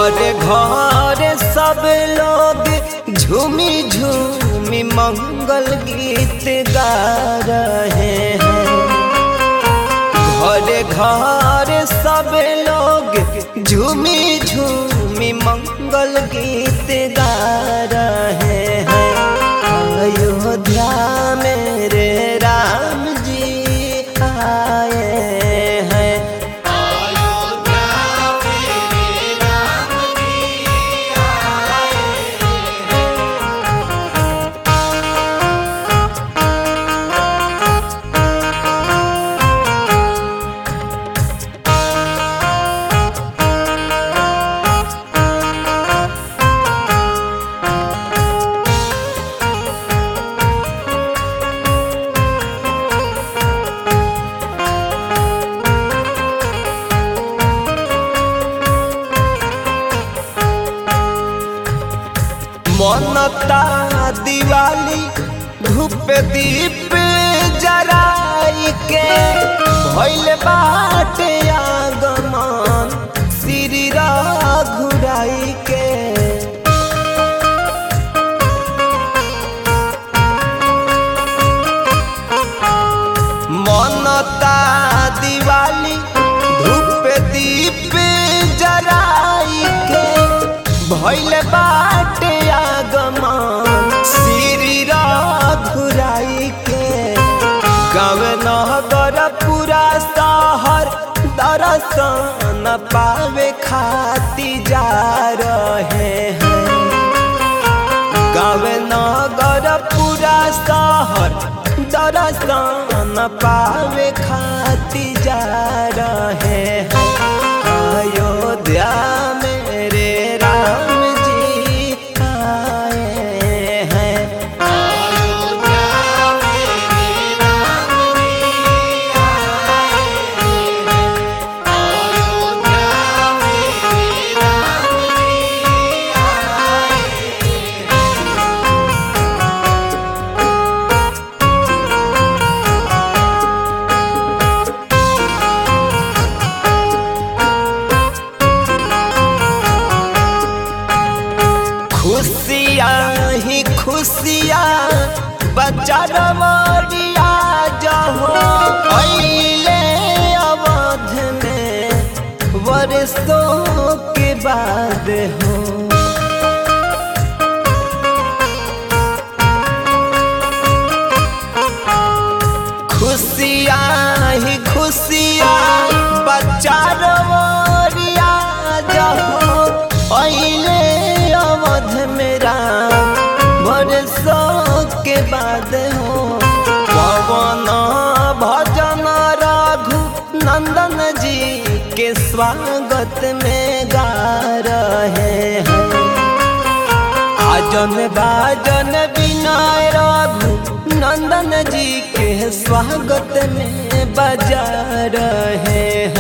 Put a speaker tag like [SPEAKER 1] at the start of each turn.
[SPEAKER 1] घरे घरे सब लोग झूमी झूमी मंगल गीत गा रहे हैं घरे घरे सब लोग झूमी झूमी मंगल गीत गा रहे हैं अयोध्या मेरे राम जी आए हैं मनता दिवाली धूप दीप जराई के भइल बाटे आगमन श्री घुराई के मनता दिवाली धूप दीप जराई के भइल बाटे आगमन श्री घुराई के गाँव नगर पूरा शहर दर्शन पावे खाती जा रहे हैं गाँव नगर पूरा शहर दर्शन पावे खाती जा रहे हैं अयोध्या मेरे राम जी आए हैं खुशियाँ ही खुशियाँ बच्चा रमरिया जहो अइले अवध में वर्षों के बाद हो खुशियाँ ही खुशियाँ बच्चा रमरिया जहो अइले अवध मेरा बरसों के बाद हो पवन भजन रघु नंदन जी के स्वागत में गा रहे हैं आजन बाजन विनय रघु नंदन जी के स्वागत में बजा रहे हैं